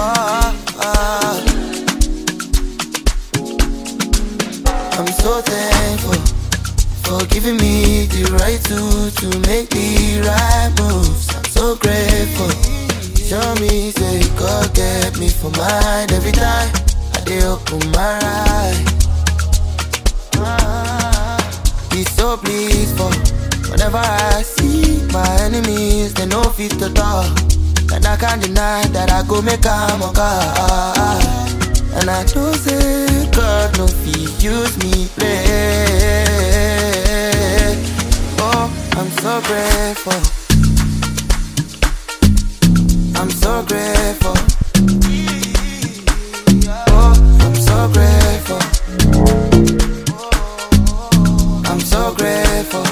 oh. I'm so thankful for giving me the right to to make the right moves. I'm so grateful. Show me say God get me for mine every time I dey open my eyes. Be so pleased for whenever I see my enemies, they know fit to talk. And I can't deny that I go make a God. And I know say God no fit use me play. Oh, I'm so grateful. I'm so grateful. Oh, I'm so grateful. I'm so grateful.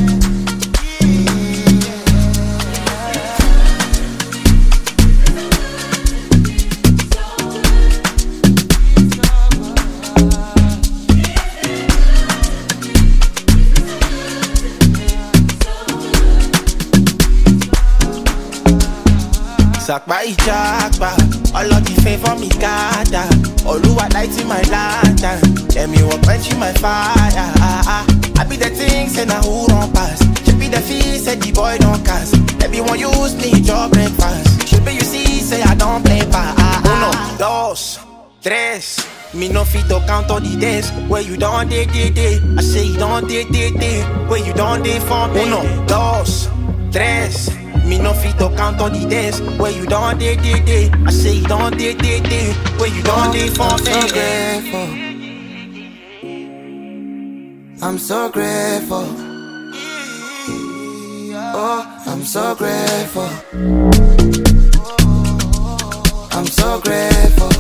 Sakpa Ijakba, all of the favor me gather. Oluwa lighting my lantern, let me walk quenching my fire. Ah, ah. I be the thing, say na who run pass. She be the fee, say the boy don't cast. Everyone use me, job breakfast. She be you see, say I don't play pa. Ah, Uno, dos, tres. Me no fit to count all the days where you don't day day day. I say you don't day day day where you don't day for me. Uno, dos, tres. Me no fit to count all the days where you don't day day day. I say you don't day day day where you don't day for I'm so me. grateful. I'm so grateful. Oh, I'm so grateful. I'm so grateful.